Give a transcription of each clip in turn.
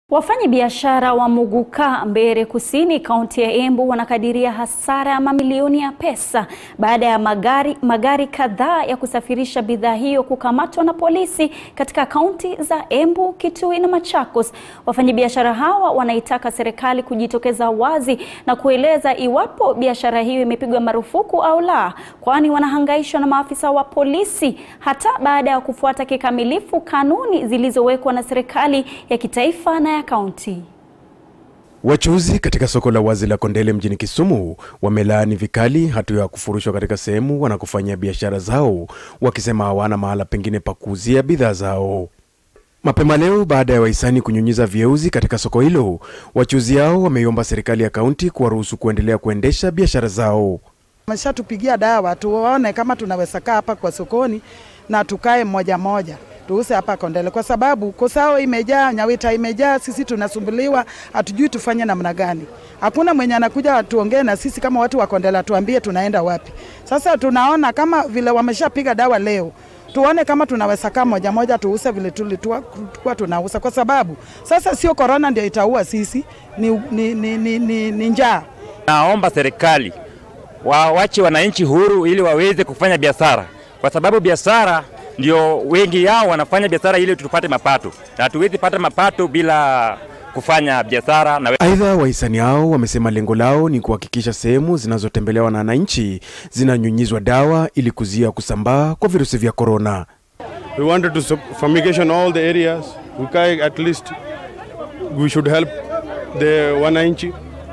Wafanyabiashara wa Muguka, Mbeere Kusini, kaunti ya Embu wanakadiria hasara ya mamilioni ya pesa baada ya magari, magari kadhaa ya kusafirisha bidhaa hiyo kukamatwa na polisi katika kaunti za Embu, Kitui na Machakos. Wafanyabiashara hawa wanaitaka serikali kujitokeza wazi na kueleza iwapo biashara hiyo imepigwa marufuku au la, kwani wanahangaishwa na maafisa wa polisi hata baada ya kufuata kikamilifu kanuni zilizowekwa na serikali ya kitaifa na ya kaunti. Wachuuzi katika soko la wazi la Kondele mjini Kisumu wamelaani vikali hatua ya kufurushwa katika sehemu wanakofanyia biashara zao, wakisema hawana mahala pengine pa kuuzia bidhaa zao. Mapema leo, baada ya wahisani kunyunyiza vieuzi katika soko hilo, wachuuzi hao wameiomba serikali ya kaunti kuwaruhusu kuendelea kuendesha biashara zao. Wameshatupigia dawa tuone kama tunaweza kaa hapa kwa sokoni na tukae moja moja tuuse hapa Kondele kwa sababu Kosao imejaa, Nyawita imejaa, sisi tunasumbuliwa, hatujui tufanye namna gani. Hakuna mwenye anakuja atuongee na sisi kama watu wa Kondele, atuambie tunaenda wapi. Sasa tunaona kama vile wameshapiga dawa leo, tuone kama tunaweza kaa moja moja tuuse vile tulikuwa tunausa, kwa sababu sasa sio korona ndio itaua sisi, ni, ni, ni, ni, ni, ni njaa. Naomba serikali wawache wananchi huru ili waweze kufanya biashara, kwa sababu biashara ndio wengi yao wanafanya biashara ili tupate mapato, na hatuwezi pata mapato bila kufanya biashara. Na Aidha, wahisani hao wamesema lengo lao ni kuhakikisha sehemu zinazotembelewa na wananchi zinanyunyizwa dawa ili kuzuia kusambaa kwa virusi vya korona. We wanted to fumigation all the areas. We can at least we should help the wananchi.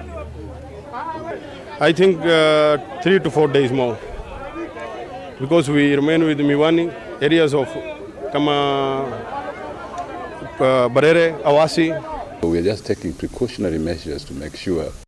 I think uh, three to four days more because we remain with Miwani areas of kama uh, Barere, Awasi. We are just taking precautionary measures to make sure